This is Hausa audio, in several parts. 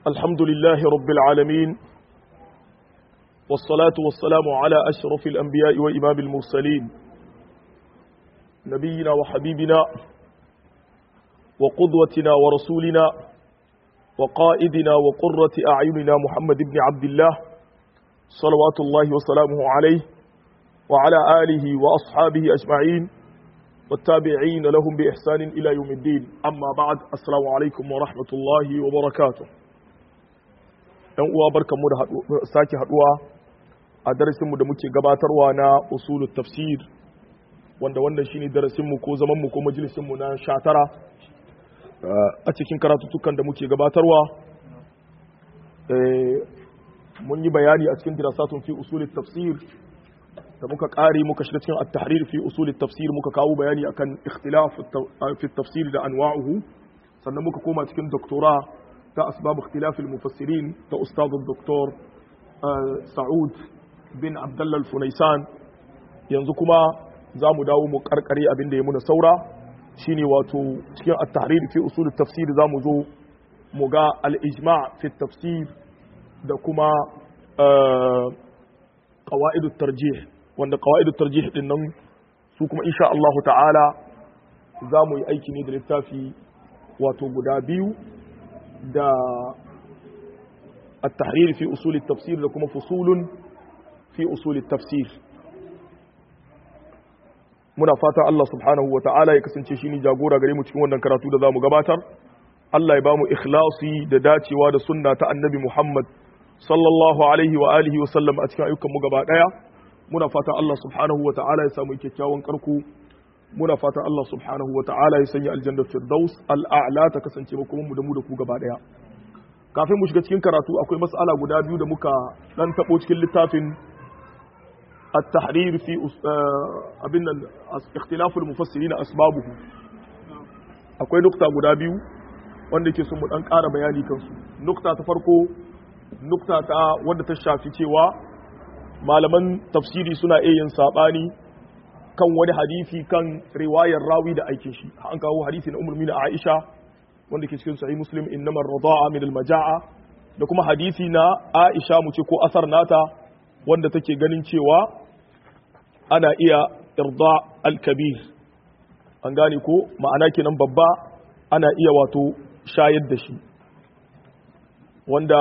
الحمد لله رب العالمين والصلاة والسلام على أشرف الأنبياء وإمام المرسلين نبينا وحبيبنا وقدوتنا ورسولنا وقائدنا وقرة أعيننا محمد بن عبد الله صلوات الله وسلامه عليه وعلى آله وأصحابه أجمعين والتابعين لهم بإحسان إلى يوم الدين أما بعد السلام عليكم ورحمة الله وبركاته ‘yan uwa barkanmu da sake haduwa a darasinmu da muke gabatarwa na usulul tafsir wanda wannan shine darasinmu ko zamanmu ko majalisinmu na sha tara a cikin karatutukan da muke gabatarwa mun yi bayani a cikin dirasatun fi usulul tafsir da muka kare muka shiga cikin at-tahrir fi usul tafsir muka kawo bayani akan ikhtilaf fi tafsir da anwa'uhu sannan muka koma cikin doktora ta asbab ikhtilaf al-mufassirin ta ustad doktor Sa'ud bin Abdullah al-Funaisan yanzu kuma za mu dawo mu karkare abin da ya muna saura shine wato cikin at-tahrir fi usul tafsir za mu zo mu ga al-ijma' fi tafsir da kuma qawaid at-tarjih wanda qawaidu tarjih din nan su kuma insha Allah ta'ala za mu yi aiki ne da littafi wato guda biyu da at-tahrir fi usul at-tafsir da kuma fusulun fi usul at-tafsir muna fata Allah subhanahu wa ta'ala ya kasance shi ne jagora gare mu cikin wannan karatu da za mu gabatar Allah ya ba mu ikhlasi da dacewa da sunna ta annabi Muhammad sallallahu alaihi wa alihi wa sallam a cikin ayyukan mu gaba daya muna fatan Allah subhanahu wa ta'ala ya samu kyakkyawan karku muna fatan Allah subhanahu wa ta'ala ya sanya aljanna firdaus al'a'la ta kasance ba kuma mu da mu da ku gaba daya kafin mu shiga cikin karatu akwai mas'ala guda biyu da muka dan tabo cikin littafin at-tahrir fi abin nan ikhtilaful mufassirin asbabuhu akwai nukta guda biyu wanda yake son mu dan ƙara bayani kansu nukta ta farko nukta ta wanda ta shafi cewa malaman tafsiri suna iya yin sabani kan wani hadisi kan riwayar rawi da aikin shi an kawo hadisi na umar na aisha wanda ke cikin sahih muslim innamar rada'a min al-maja'a da kuma hadisi na aisha mu ce ko asar nata wanda take ganin cewa ana iya irda al-kabir an gane ko ma'ana kenan babba ana iya wato shayar da shi wanda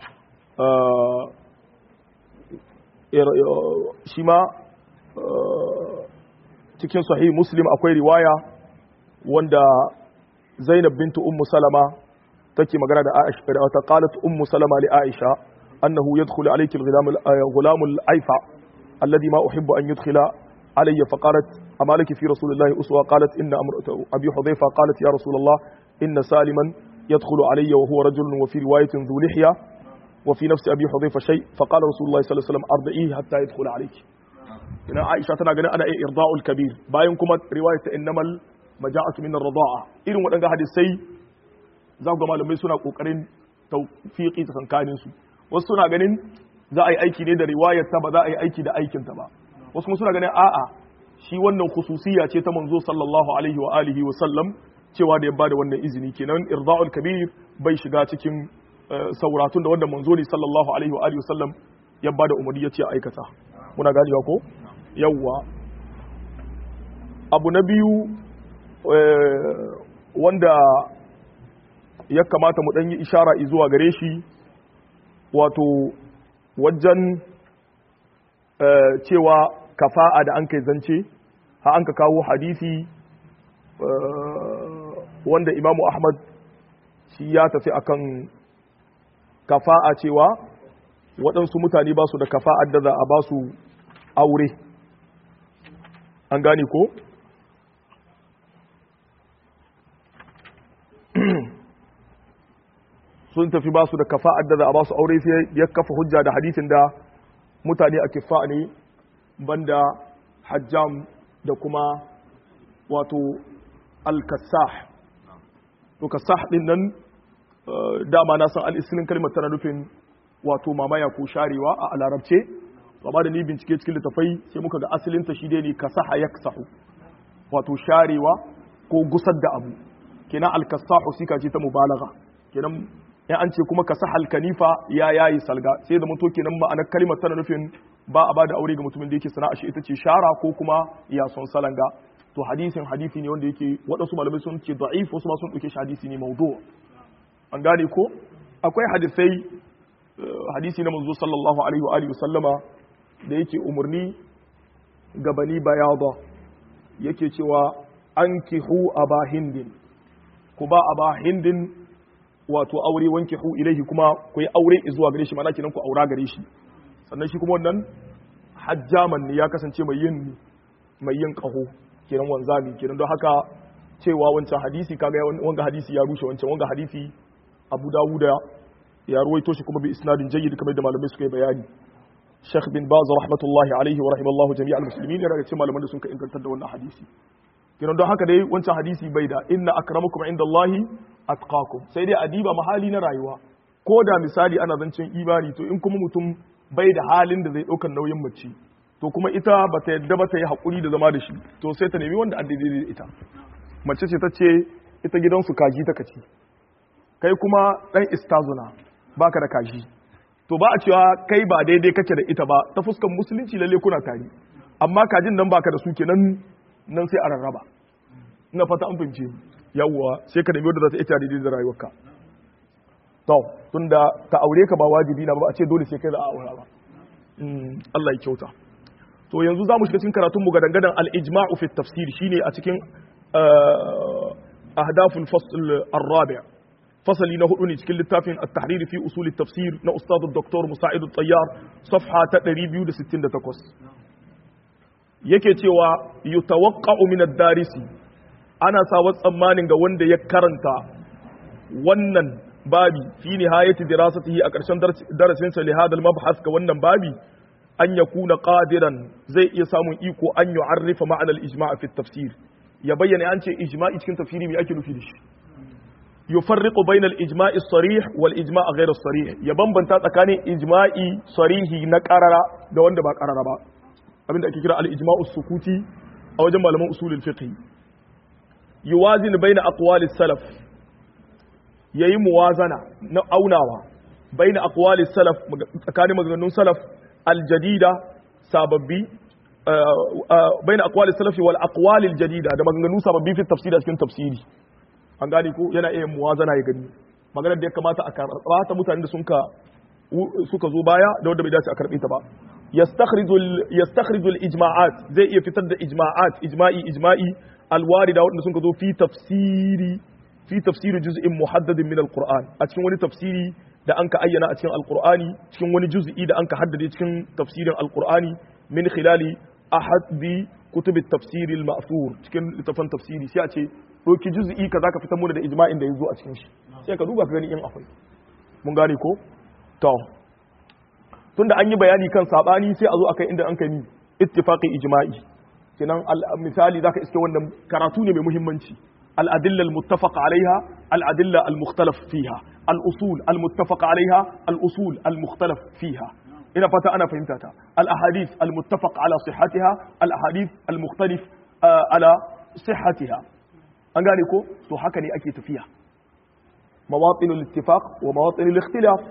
shi ma cikin sahih muslim akwai riwaya wanda zainab bintu ummu salama take magana da aisha da ta qalat ummu salama li aisha annahu yadkhulu alayki al-ghulam al-aifa alladhi ma uhibbu an yadkhula alayya faqalat ama laki fi rasulillahi uswa qalat inna amratu abi hudhayfa qalat ya rasulullah inna saliman yadkhulu alayya wa huwa rajulun wa fi riwayatin dhu lihya وفي نفس أبي حذيفة شيء فقال رسول الله صلى الله عليه وسلم أرضئيه حتى يدخل عليك ina Aisha tana ganin ana iya irda'ul kabir bayan kuma riwayat ta innamal maja'atu min ar-rida'a irin waɗanda hadisai za ga malamai suna kokarin tawfiqi tsakankanin su wasu suna ganin za a yi aiki ne da riwayar ta ba za a yi aiki da aikin ta ba wasu kuma suna ganin a'a shi wannan khususiyya ce ta manzo sallallahu alaihi wa alihi wa sallam cewa da ya bada wannan izini kenan irda'ul kabir bai shiga cikin sauratun da wanda manzo ne sallallahu alaihi wa alihi wasallam ya bada umarni yace aikata muna ganewa ko yawwa abu na biyu wanda ya kamata mu dan yi ishara zuwa gare shi wato wajen cewa kafa'a da an kai zance ha an ka kawo hadisi wanda imamu ahmad shi ya tafi akan kafa'a cewa waɗansu mutane ba su da kafa'ar da za a ba su aure an gane ko? sun tafi ba su da kafa'ar da za a ba su aure sai ya kafa hujja da hadisin da mutane a kifa ne banda hajjam da kuma wato al-kassah to kassah din nan dama na san al'isilin kalmar tana nufin wato mamaya ko sharewa a larabce amma da ni bincike cikin littafai sai muka ga asalinta shi dai ne ka saha ya sahu wato sharewa ko gusar da abu kenan alkasahu sika ce ta mubalaga kenan in an ce kuma ka sahal kanifa ya yayi salga sai da mutu kenan ma'anar kalimar tana nufin ba a bada aure ga mutumin da yake sana'a shi ita ce shara ko kuma ya son salanga to hadisin hadisi ne wanda yake waɗansu malamai sun ce da'if wasu ma sun ɗauke shi hadisi ne maudu an gane ko akwai hadisai hadisi na manzo sallallahu alaihi wa alihi sallama da yake umarni ga bani bayada yake cewa ankihu aba hindin ku ba aba hindin wato aure wankihu ilaihi kuma ku yi aure zuwa gare shi mana kenan ku aura gare shi sannan shi kuma wannan hajjaman ne ya kasance mai yin mai yin kaho kenan wanzami kenan don haka cewa wancan hadisi kaga wanga hadisi ya rushe wancan wanga hadisi Abu Dawuda ya ruwaito shi kuma bi isnadin jayyid kamar da malamai suka yi bayani Sheikh bin Baz rahmatullahi alaihi wa rahimallahu jami'al muslimin yana da cikin malaman da sun ka ingantar da wannan hadisi kenan don haka dai wancan hadisi bai da inna akramakum indallahi atqakum sai dai adiba mahali na rayuwa ko da misali ana zancen imani to in kuma mutum bai da halin da zai ɗaukar nauyin mace to kuma ita ba ta yadda ba ta yi haƙuri da zama da shi to sai ta nemi wanda an daidai da ita mace ce ta ce ita gidansu kaji ta kaci kai kuma ɗan istazuna baka da kaji to ba a cewa kai ba daidai kake da ita ba ta fuskan musulunci lalle kuna tare amma kajin nan baka da su kenan nan sai a rarraba ina fata an fahimce yawwa sai ka nemi wanda za ta ita daidai da rayuwarka to tunda ta aure ka ba wajibi na ba a ce dole sai kai za a aura ba Allah ya kyauta to yanzu za mu shiga cikin karatun mu gadangadan al-ijma'u fi tafsir shine a cikin ahdaful fasl ar-rabi' fasali na hudu ne cikin littafin at-tahrir fi usul at-tafsir na ustad dr musa'id at-tayyar safha ta 268 yake cewa yutawaqqa'u min ad-darisi ana sawa tsammanin ga wanda ya karanta wannan babi fi nihayati dirasatihi a ƙarshen darasin sa li hadal mabhas ga wannan babi an yakuna qadiran zai iya samun iko an yu'arrifa ma'anar ijma' fi tafsir ya bayyana an ce ijma'i cikin tafsiri me ake nufi da shi yufarriqu bayna al-ijma' as-sarih wal ijma' ghayr as-sarih ya bambanta tsakanin ijma'i sarihi na qarara da wanda ba qarara ba abinda ake kira al-ijma' as-sukuti a wajen malaman usulul fiqh yuwazin bayna aqwali salaf yayi muwazana na aunawa bayna aqwali salaf tsakanin maganganun salaf al-jadida sababbi bayna aqwali salaf wal aqwali al-jadida da maganganun sababbi fi tafsir cikin tafsiri an gane ko yana iya muwazana ya gani maganar da ya kamata a karɓa ta mutanen da suka zo baya da wanda bai dace a karɓe ta ba yastakhrijul ijma'at zai iya fitar da ijma'at ijma'i ijma'i alwarida wanda sun zo fi tafsiri fi tafsiri juz'in muhaddadin min alquran a cikin wani tafsiri da anka ayyana a cikin alqur'ani cikin wani juz'i da anka haddade cikin tafsirin alqur'ani min khilali ahadi kutubit tafsiri al-ma'thur cikin littafin tafsiri sai a ce doki juz'i kaza ka fitar mana da ijma'in da yazo a cikin shi sai ka duba ka gani in akwai mun gane ko to tunda an yi bayani kan sabani sai a zo akai inda an kai ni ittifaqi ijma'i kenan misali zaka iske wannan karatu ne mai muhimmanci al-adilla al-muttafaq alaiha al-adilla al-mukhtalaf fiha al-usul al-muttafaq alaiha al-usul al-mukhtalaf fiha ina fata ana fahimta ta al-ahadith al-muttafaq ala sihhatiha al-ahadith al-mukhtalif ala sihhatiha an gane ko to haka ne ake tafiya mawatinul ittifaq wa mawatinul ikhtilaf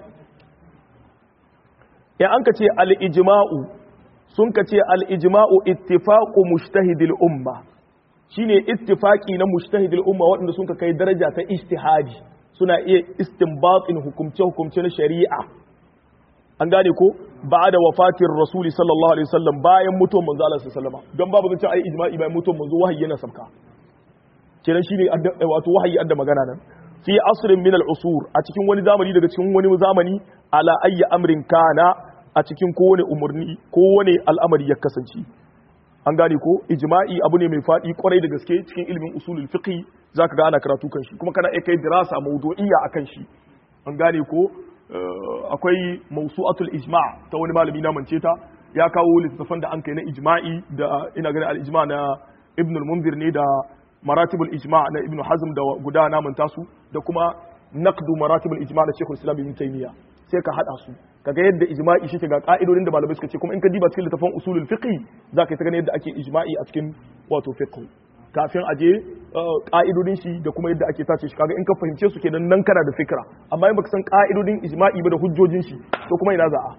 ya an ka ce al-ijma'u sun ka ce al-ijma'u ittifaqu mujtahidil umma shine ittifaqi na mujtahidil umma waɗanda sun ka kai daraja ta ijtihadi suna iya istinbatin hukumce hukumce na shari'a an gane ko ba da wafatin rasuli sallallahu alaihi wasallam bayan mutuwar manzo Allah sallallahu alaihi wasallam don babu zance ai ijma'i bayan mutuwar manzo wahayi yana sabka kenan shine wato wahayi adda magana nan fi asrin min al-usur a cikin wani zamani daga cikin wani zamani ala ayyi amrin kana a cikin kowane umarni kowane al'amari ya kasance an gane ko ijma'i abu ne mai faɗi kwarai da gaske cikin ilimin usulul fiqh zaka ga ana karatu kan shi kuma kana iya kai dirasa mawdu'iyya akan shi an gane ko akwai mawsu'atul ijma' ta wani malami na mance ta ya kawo littattafan da an kai na ijma'i da ina ganin al-ijma' na ibn al-munzir ne da maratibul ijma' na ibn hazm da guda na manta su da kuma naqdu maratibul ijma' na shaykhul islam ibn taymiya sai ka hada su kaga yadda ijma'i shi ga ka'idodin da malamai suka ce kuma in ka diba cikin littafin usulul fiqh zaka yi ta gani yadda ake ijma'i a cikin wato fiqh kafin a je ka'idodin shi da kuma yadda ake tace shi kaga in ka fahimce su kenan nan kana da fikra amma in baka san ka'idodin ijma'i ba da hujjojin shi to kuma ina za'a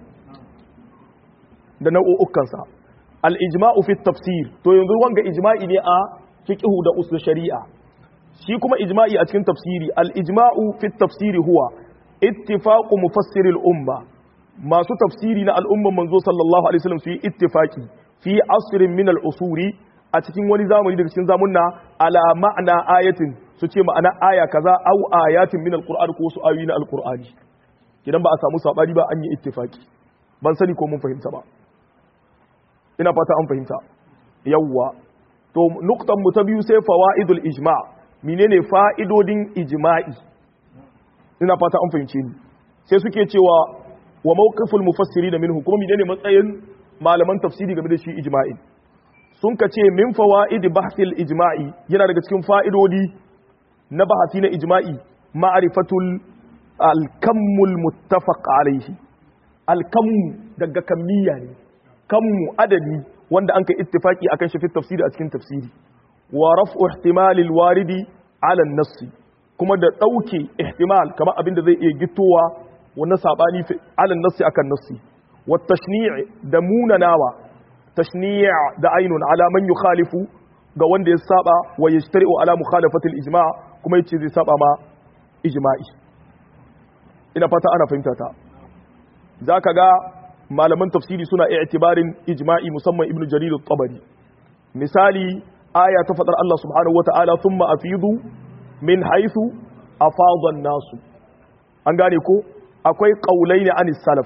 da nau'ukan sa al ijma'u fi tafsir to yanzu wanga ijma'i ne a fiqhu da usul shari'a shi kuma ijma'i a cikin tafsiri al ijma'u fi tafsiri huwa ittifaqu mufassiril umma masu tafsiri na al'umman manzo sallallahu alaihi wasallam su yi ittifaqi fi asrin min al usuri a cikin wani zamani daga cikin zamunna ala ma'ana ayatin su ce ma'ana aya kaza au ayatin min alqur'ani ko su ayoyi na alqur'ani idan ba a samu sabani ba an yi ittifaki ban sani ko mun fahimta ba ina fata an fahimta yawwa to nuktan mu ta biyu sai fawaidul ijma' menene fa'idodin ijma'i ina fata an fahimce ni sai suke cewa wa mawqiful mufassirin minhu kuma menene matsayin malaman tafsiri game da shi ijma'in sun ka ce min fawa'idi bahsil ijma'i yana daga cikin fa'idodi na bahasi na ijma'i ma'arifatul alkammul muttafaq alaihi alkammu daga kammiya ne kammu adadi wanda an kai ittifaki akan shi fi tafsiri a cikin tafsiri wa raf'u ihtimalil waridi ala nassi kuma da dauke ihtimal kamar abin da zai iya gitowa wannan sabani ala nassi akan nassi wa tashni' da munanawa tashni' da ainun ala man yukhalifu ga wanda ya saba wa yajtari'u ala mukhalafati al-ijma' kuma yace zai saba ma ijma'i ina fata ana fahimta ta zaka ga malaman tafsiri suna i'tibarin ijma'i musamman ibnu jarir at-tabari misali aya ta fadar Allah subhanahu wata'ala thumma afidu min haythu afada an-nasu an gane ko akwai qaulaini anis salaf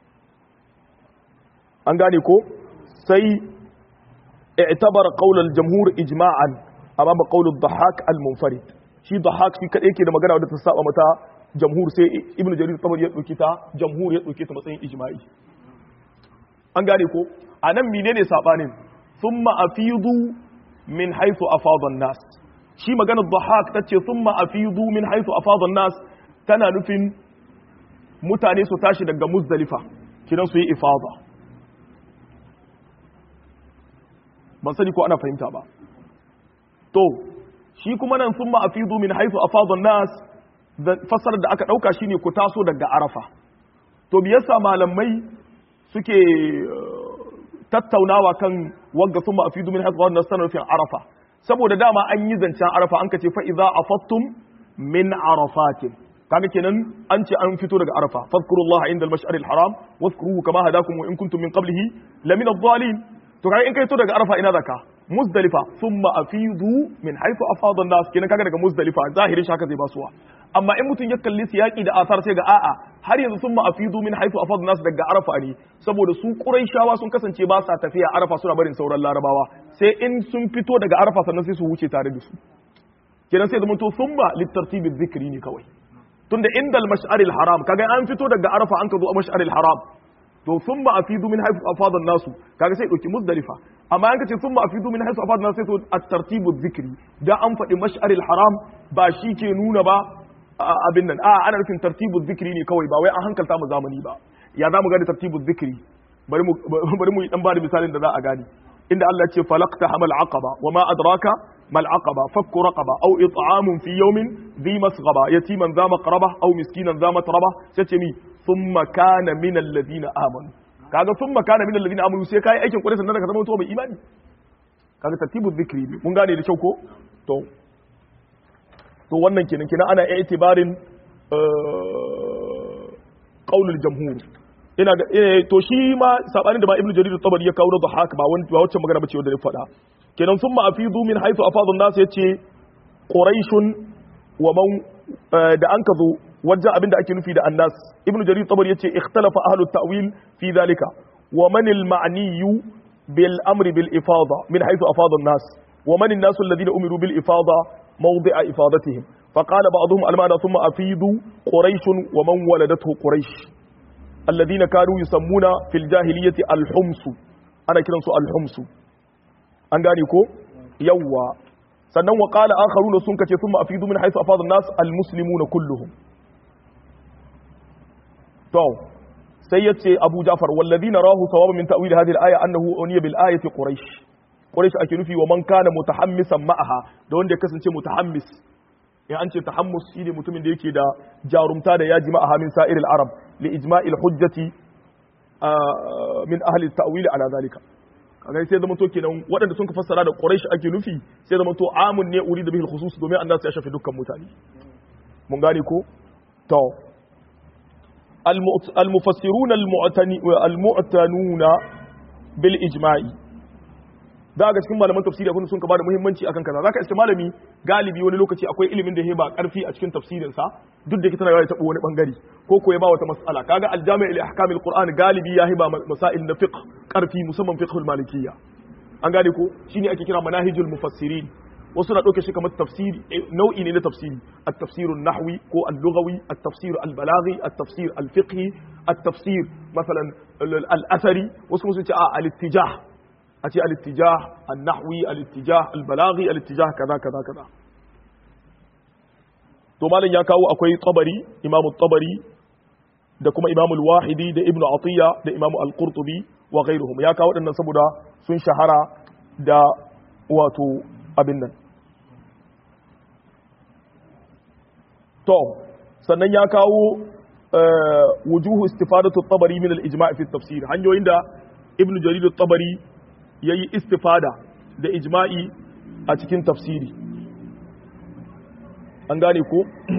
an gane ko sai i'tabara qawl al-jamhur ijma'an amama qawl ad-dhahhak al-munfarid shi dhahhak shi kadai yake da magana wadda ta saba mata jamhur sai ibnu jarir tabari ya dauki ta jamhur ya dauki ta matsayin ijma'i an gane ko anan menene sabanin thumma afidu min haythu afada an-nas shi magana dhahhak tace thumma afidu min haythu afada an-nas tana nufin mutane su tashi daga muzdalifa kidan su yi ifada ban sani ko ana fahimta ba to shi kuma nan sun ma'afidu min haifu a fadon nas fassarar da aka ɗauka shine ku taso daga arafa to biyarsa malamai suke tattaunawa kan wagga sun ma'afidu min haifu fadon nas tana nufin arafa saboda dama an yi zancen arafa an ka ce fa'iza a fattun min arafatin kaga kenan an ce an fito daga arafa fadkurullaha inda al-mash'ar al-haram wadhkuruhu kama hadakum wa in kuntum min qablihi lamina adh-dhalin to kaga in kai to daga arafa ina zaka muzdalifa thumma afidu min haythu afada an-nas kenan kaga daga muzdalifa zahirin shaka zai basuwa amma in mutum ya kalli siyaki da asar sai ga a'a har yanzu thumma afidu min haythu afada an-nas daga arafa ne saboda su quraishawa sun kasance ba sa tafiya arafa suna barin sauran larabawa sai in sun fito daga arafa sannan sai su wuce tare da su kenan sai zama to thumma litartibi dhikri ne kawai tunda inda al-mash'aril haram kaga an fito daga arafa an ka zo mash'aril haram to sun ba afidu min haifu afadan nasu kaga sai dauki muzdalifa amma an kace sun ba afidu min haifu afadan nasu sai to at-tartibu dhikri da an faɗi mash'aril haram ba shi ke nuna ba abin nan a ana nufin tartibu dhikri ne kawai ba wai an hankalta mu zamani ba ya za mu gane tartibu dhikri bari mu bari mu dan bada misalin da za a gane inda Allah ya ce falaqta hamal aqaba wa ma adraka mal aqaba fakku raqaba aw it'amun fi yawmin dhi masghaba yatiman dha maqraba aw miskinan dha matraba sai ce mi thumma kana min alladhina amanu kaga thumma kana min alladhina amanu sai kai aikin kwarai sannan ka zama mutuwa mai imani kaga tartibu dhikri ne mun gane da kyau ko to to wannan kenan kenan ana i'tibarin qaulul jamhur ina ga to shi ma sabanin da ba ibnu jarir tabari ya kawo da haka ba wani ba wacce magana bace wanda ya faɗa kenan thumma afidu min haythu afadu an-nas yace quraishun wa man da an kazo wajen abin da ake nufi da annas ibn jarir tabari yace ikhtalafa ahlut ta'wil fi dhalika wa man al ma'niyu bil amri bil ifada min haythu afada an-nas wa man an-nas alladhina umiru bil ifada mawdi'a ifadatihim فقال بعضهم المعنى ثم أفيدوا قريش ومن ولدته قريش الذين كانوا يسمون في الجاهلية الحمص أنا كده الحمص أنغاني كو يوا sannan wa qala akharuna sun kace thumma afidu min haythu afada an-nas al-muslimuna kulluhum to sai yace Abu Ja'far walladhina rahu thawaba min ta'wil hadhihi al-aya annahu uniya bil ayati quraish quraish ake nufi wa man kana mutahammisan ma'aha da wanda ya kasance mutahammis in an ce tahammus shine mutumin da yake da jarumta da yaji ma'aha min sa'iril arab li ijma'il hujjati min ahli at-ta'wil ala zalika kaga sai zama to kenan waɗanda sun ka fassara da quraish ake nufi sai zama to amun ne uri da bihil khusus domin annabi ya shafi dukkan mutane mun gane ko to المفسرون المعتنون بالإجماع da ga cikin malaman tafsiri abin sun ka bada muhimmanci akan kaza zaka iske malami galibi wani lokaci akwai ilimin da ya ba karfi a cikin tafsirin sa duk da kitana ya tabo wani bangare ko ko ya ba wata mas'ala kaga aljami' li ahkam alquran galibi ya hiba masail na fiqh karfi musamman fiqh almalikiyya an gane ko shine ake kira manahijul mufassirin wasu na ɗauke shi kamar tafsiri nau'i ne na tafsiri at-tafsirun nahwi ko al-lughawi at-tafsir al-balaghi at-tafsir al-fiqhi at-tafsir masalan al-athari wasu sun ce a al-ittijah a ce al-ittijah an-nahwi al-ittijah al-balaghi al-ittijah kaza kaza kaza to malam ya kawo akwai tabari imamu tabari da kuma imamu al-wahidi da ibnu atiya da imamu al-qurtubi wa ghayruhum ya kawo waɗannan saboda sun shahara da wato abin nan to sannan ya kawo wujuhu istifadatu tabari min al-ijma' fi tafsir hanyoyin da ibnu jarir tabari yayi istifada da ijma'i a cikin tafsiri an gane ko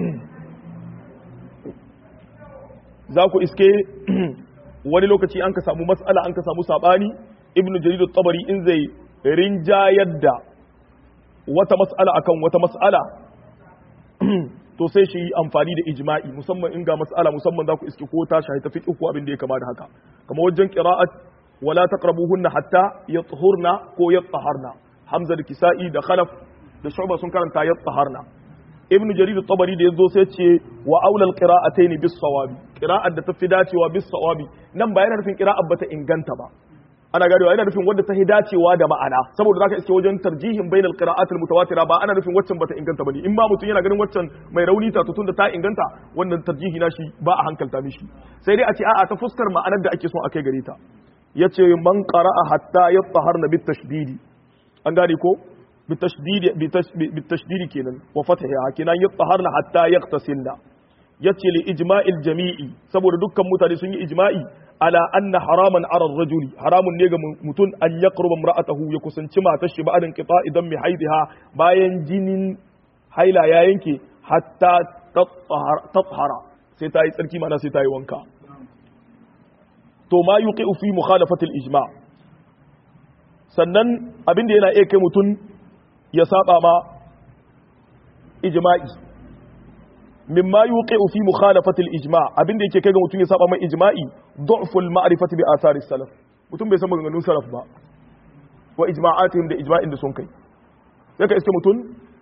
za ku iske wani lokaci an ka samu matsala an ka samu sabani ibnu jarir tabari in zai rinjayar da wata mas'ala akan wata mas'ala to sai shi amfani da ijma'i musamman in ga mas'ala musamman za ku iske ko ta shahi ta fiqh ko abin da ya kama da haka kamar wajen qira'at wala taqrabuhunna hatta yatahurna ko yataharna hamza da kisa'i da khalaf da shu'ba sun karanta yataharna ibnu jarir at-tabari da yazo sai ce wa aulal qira'atayn bis sawabi qira'at da tafi dacewa bis sawabi nan ba yana nufin qira'at bata inganta ba ana gadewa yana nufin wanda ta hi dacewa da ma'ana saboda zaka iske wajen tarjihin bainal qira'at al mutawatira ba ana nufin waccan bata inganta bane in ma mutum yana ganin waccan mai rauni ta tutun da ta inganta wannan tarjihi na shi ba a hankalta mishi sai dai a ce a'a ta fuskar ma'anar da ake son akai gare ta yace man qara'a hatta yataharna bit tashdidi an gane ko bit tashdidi bit tashdidi kenan wa fathiha kenan yataharna hatta yaqtasilna yace li ijma'il jami'i saboda dukkan mutane sun yi ijma'i ala anna haraman ara rajuli haramun ne ga mutum an ya qurba imra'atahu ya kusanci matar shi ba'adin qita idan mi haidiha bayan jinin haila ya yanke hatta tathara sai ta yi tsarki mana sai ta yi wanka to ma yuqi'u fi mukhalafati al-ijma' sannan abinda yana iya kai mutum ya saba ma ijma'i mimma yuqi'u fi mukhalafati al-ijma' abinda yake kai ga mutum ya saba mai ijma'i du'ful ma'rifati bi athari salaf mutum bai san maganganun salaf ba wa ijma'atihim da ijma'in da sun kai sai ka iske mutum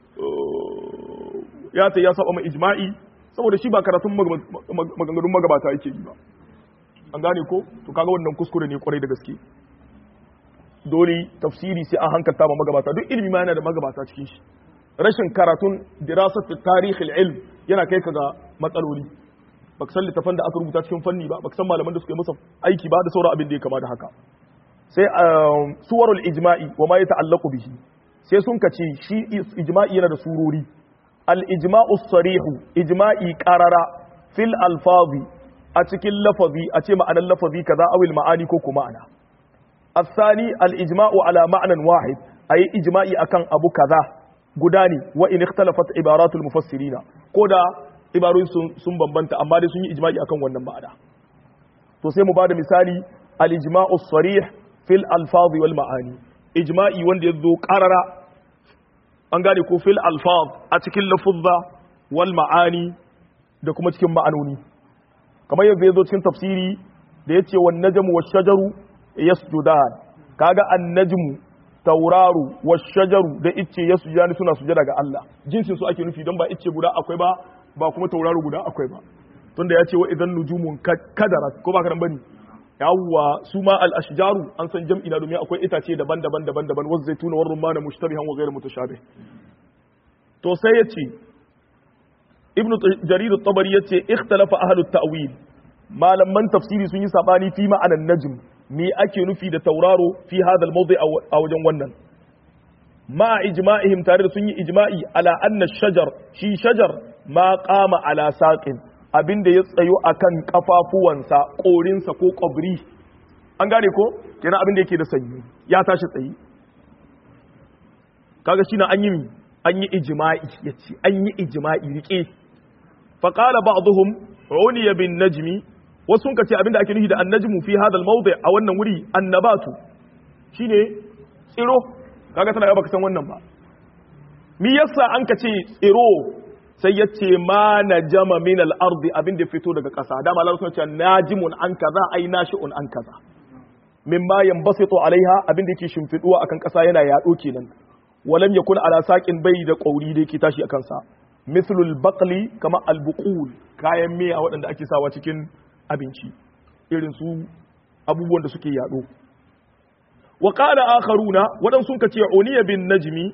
ya ta ya saba mai ijma'i saboda shi ba karatun maganganun magabata yake yi ba an gane ko to kaga wannan kuskure ne kwarai da gaske dole tafsiri sai an hankalta ma magabata duk ilimi ma yana da magabata cikin shi rashin karatun dirasat tarihil ilm yana kai ka ga matsaloli baka san littafan da aka rubuta cikin fanni ba baka san malaman da suka yi masa aiki ba da sauran abin da ya kama da haka sai suwarul ijma'i wa ma yata'allaqu bihi sai sun kace shi ijma'i yana da surori al ijma'u sarihu ijma'i qarara fil alfazi a cikin lafazi a ce ma'anar lafazi kaza awil ma'ani ko kuma ana الثاني الإجماع على معنى واحد أي إجماعي أكن أبو كذا gudani wa in ikhtalafat ibaratul mufassirina ko da ibarun sun bambanta amma dai sun yi ijma'i akan wannan ma'ana to sai mu bada misali al ijma'u sarih fil alfaz wal ma'ani ijma'i wanda yazo qarara an gane ko fil alfaz a cikin lafuzza wal ma'ani da kuma cikin ma'anoni kamar yadda yazo cikin tafsiri da yace wan najmu wash shajaru yasjudan kaga an najmu tauraru wa shajaru da icce ya sujani suna sujada ga Allah jinsin su ake nufi don ba icce guda akwai ba ba kuma tauraru guda akwai ba tunda ya ce wa idan nujumun kadara ko ba karan bane yawwa su ma al ashjaru an san jam'i na domin akwai itace daban-daban daban-daban wasu zaituna war rumman mushtabihan wa ghayr mutashabih to sai yace ibnu jarir at-tabari yace ikhtalafa ahlut ta'wil malaman tafsiri sun yi sabani fi ma'anan najm me ake nufi da tauraro fi hadal mawdi a wajen wannan ma ijma'ihim tare da sun yi ijma'i ala anna shajar shi shajar ma qama ala saqin abinda ya tsayo akan kafafuwansa korinsa ko kwabri an gane ko kenan abinda yake da sanyi ya tashi tsayi kaga shi na an yi an yi ijma'i yace an yi ijma'i rike fa qala ba'dhum uniya bin najmi wasu sun ce abinda ake nufi da annajmu fi hadha al-mawdi' a wannan wuri annabatu shine tsiro kaga tana ga baka san wannan ba mi yasa an ka ce tsiro sai ya ce ma najama min al-ardi abin da fito daga ƙasa dama Allah sun ce najimun an kaza ai nashi'un an kaza mimma yanbasitu alaiha abin da yake shimfiduwa akan ƙasa yana yaɗo kenan walam yakun ala saqin bai da ƙauri da yake tashi akan sa mithlul baqli kama al-buqul kayan miya waɗanda ake sawa cikin abinci irin su abubuwan da suke yaɗo wa qala akharuna wadan sun kace uniya bin najmi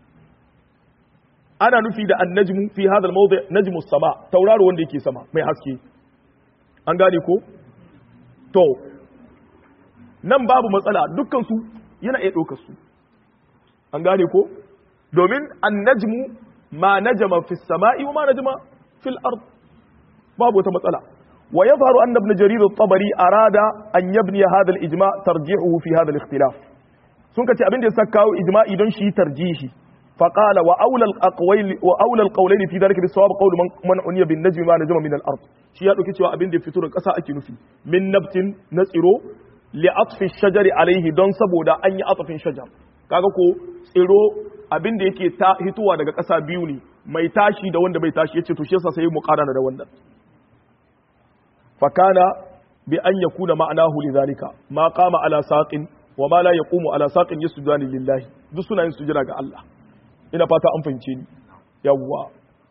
ana nufi da annajmu fi hadha al-mawdi' najmu sama tauraro wanda yake sama mai haske an gane ko to nan babu matsala dukkan su yana iya ɗaukar su an gane ko domin annajmu ma najama fi samai wa ma najama fil ard babu wata matsala ويظهر أن ابن جرير الطبري أراد أن يبني هذا الإجماع ترجيحه في هذا الاختلاف سنك أبن يسكاو إجماع إذن شي ترجيحي فقال وأولى الأقويل وأولى القولين في ذلك بالصواب قول من من عني بالنجم ما نجم من الأرض شي يدو كيتوا أبن دي فتور قسا أكي نفي من نبت نسيرو لعطف الشجر عليه دون سبودا أن يعطف الشجر kaga ko tsiro abin da yake ta hituwa daga ƙasa biyu ne mai tashi da wanda bai tashi yace to shi yasa sai mu ƙara da wannan فكان بأن يكون معناه لذلك ما قام على ساق وما لا يقوم على ساق يسجدان لله duk suna yin sujada ga Allah ina fata an fahimce ni yawwa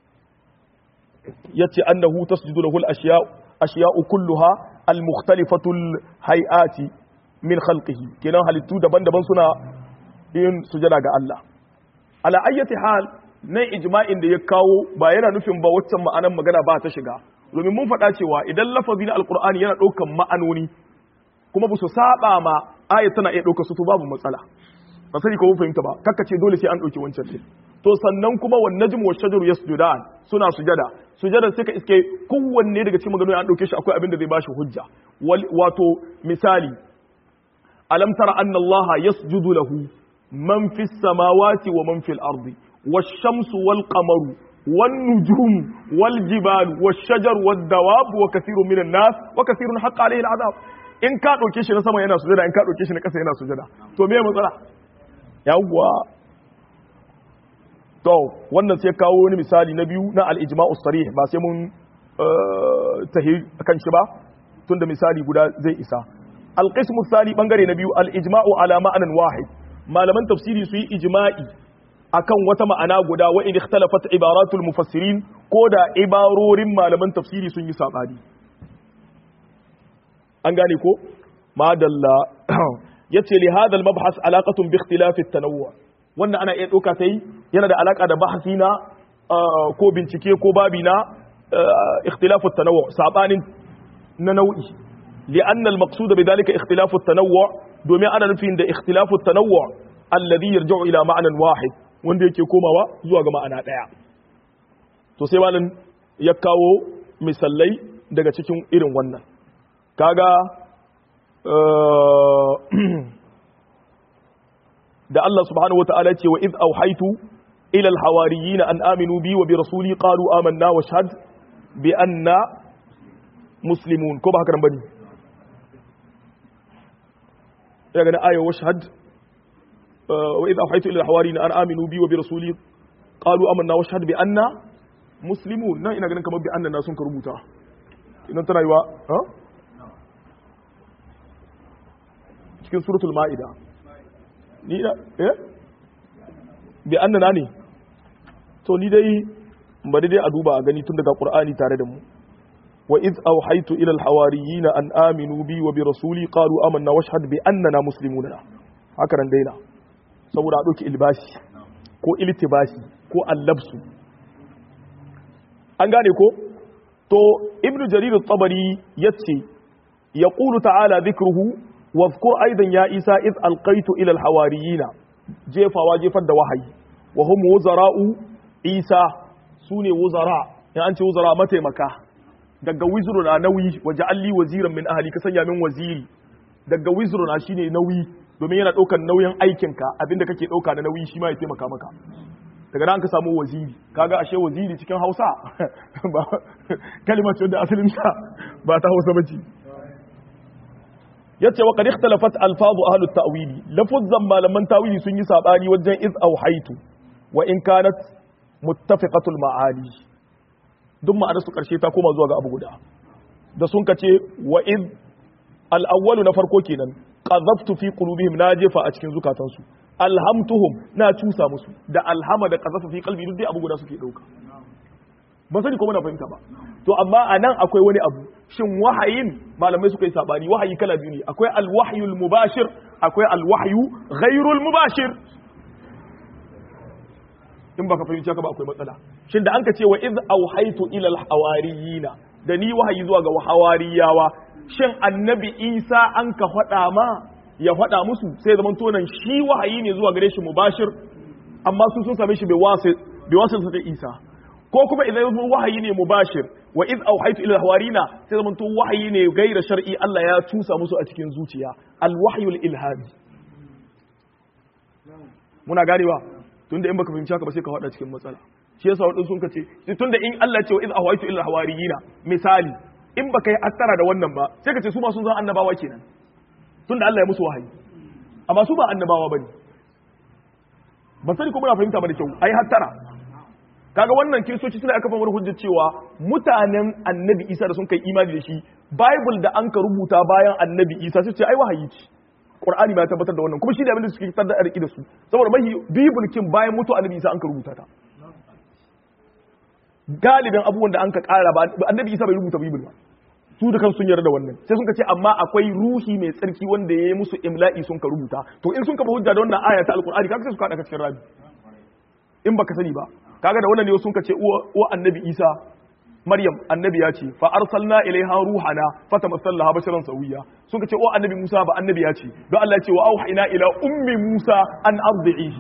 yace annahu tasjudu lahu al-ashya ashya'u kulluha al-mukhtalifatu al-hay'ati min khalqihi kenan halittu daban-daban suna yin sujada ga Allah ala ayyati hal nan ijma'in da ya kawo ba yana nufin ba waccan ma'anan magana ba ta shiga domin mun faɗa cewa idan lafazi na alkur'ani yana ɗaukan ma'anoni kuma ba su saba ma ayat tana iya ɗauka su to babu matsala ba sani ko mun fahimta ba kakka ce dole sai an ɗauki wancan ɗin to sannan kuma wan najmu wash shajaru yasjudan suna sujada sujada sai ka iske kowanne daga cikin maganganun an ɗauke shi akwai abin da zai bashi hujja wato misali alam tara anna allaha yasjudu lahu man fis samawati wa man fil ardi wash shamsu wal qamaru والنجوم والجبال والشجر والدواب وكثير من الناس وكثير حق عليه العذاب in ka ɗauke shi na sama yana sujada in ka ɗauke shi na ƙasa yana sujada to me matsala yawwa to wannan sai kawo wani misali na biyu na al-ijma'u sarih ba sai mun tahi kan shi ba tunda misali guda zai isa al-qismu thani bangare na biyu al-ijma'u ala ma'anan wahid malaman tafsiri su yi ijma'i akan wata ma'ana guda wa in ikhtalafat ibaratul mufassirin ko da ibarorin malaman tafsiri sun yi sabani an gane ko madalla yace li hadha al-mabhas alaqatun bi ikhtilaf at-tanawwu wannan ana iya doka sai yana da alaka da bahasi na ko bincike ko babi na ikhtilaf at-tanawwu sabanin na nau'i لأن المقصود بذلك اختلاف التنوع دومي أنا نفين ده اختلاف التنوع الذي يرجع إلى معنى واحد wanda yake komawa zuwa ga ma'ana ɗaya to sai malam ya kawo misalai daga cikin irin wannan kaga da Allah subhanahu wata'ala ce wa iz auhaitu ila alhawariyina an aminu bi wa bi rasuli qalu amanna wa shahad bi anna muslimun ko ba haka nan bane ya ga aya wa shahad وإذا أوحيت إلى الحواريين أن آمنوا بي وبرسولي قالوا آمنا واشهد بأننا مسلمون نا ina ganin kamar bi annan sun rubuta idan tana yiwa ha cikin suratul maida ni da eh bi annana ne to ni dai bari dai a duba a gani tun daga qur'ani tare da mu wa iz awhaytu ila al-hawariyina an aminu bi wa bi rasuli qalu amanna washhad bi annana muslimuna haka ran daina saboda a ɗauki ilbasi ko iltibasi ko allabsu an gane ko to ibn jarir tabari yace yaqulu ta'ala dhikruhu wa dhkur aidan ya isa iz alqaitu ila alhawariyina jefawa jefar da wahayi wa hum wuzara'u isa sune wuzara in an ce wuzara mataimaka daga wizru na nauyi waje alli waziran min ahli ka sanya min waziri daga wizru na shine nauyi domin yana daukar nauyin aikinka abinda kake dauka da nauyi shi ma ya taimaka maka daga nan ka samu waziri kaga ashe waziri cikin Hausa ba kalmar ce da asalin ta ba ta Hausa bace yace wa qad ikhtalafat alfazu ahlut ta'wili lafuzzan malaman tawili sun yi sabani wajen iz auhaitu wa in kanat muttafiqatul ma'ani duk ma'anar su karshe ta koma zuwa ga abu guda da sun kace wa iz al-awwalu na farko kenan qadhaftu fi qulubihim na jefa a cikin zukatansu alhamtuhum na cusa musu da alhama da qadhafa fi qalbi duk dai abu guda suke dauka ban sani ko muna fahimta ba to amma anan akwai wani abu shin wahayin malamai suka yi sabani wahayi kala biyu ne akwai alwahyul mubashir akwai alwahyu ghairul mubashir in baka fahimci haka ba akwai matsala shin da anka ce wa iz auhaitu ila alhawariyina da ni wahayi zuwa ga hawariyawa shin annabi isa an ka faɗa ma ya faɗa musu sai zaman tonan shi wahayi ne zuwa gare shi mubashir amma su sun same shi bai wasu ta isa ko kuma idan yanzu wahayi ne mubashir wa iz auhaitu ila hawarina sai zaman to wahayi ne gaira shar'i Allah ya tusa musu a cikin zuciya alwahyul ilhami muna ganewa tunda in baka fahimci haka ba sai ka faɗa cikin matsala shi yasa wadin sun kace tunda in Allah ce wa iz auhaitu ila hawariyina misali in baka yi attara da wannan ba sai ka ce su ma sun zan annabawa kenan tunda Allah ya musu wahayi amma su ba annabawa bane ban sani ko muna fahimta ba da kyau ai hattara kaga wannan kiristoci suna aka famar hujjar cewa mutanen annabi isa da sun kai imani da shi bible da an ka rubuta bayan annabi isa su ce ai wahayi ce qur'ani ma ya tabbatar da wannan kuma shi da abin da suke fitar da arki da su saboda mahi bible kin bayan mutu annabi isa an ka rubuta ta galibin abubuwan da an ka kara ba annabi isa bai rubuta bible ba su da kan sun yarda da wannan sai sun ka ce amma akwai ruhi mai tsarki wanda ya yi musu imla'i sun ka rubuta to in sun ka hujja da wannan aya ta alqur'ani kaga sai su kada ka cikin rabi in baka sani ba kaga da wannan ne sun ka ce uwa annabi isa maryam annabi ya ce fa arsalna ilaiha ruhana fatamassalaha basharan sawiya sun ka ce uwa annabi musa ba annabi ya ce don Allah ya ce wa auhayna ila ummi musa an ardihi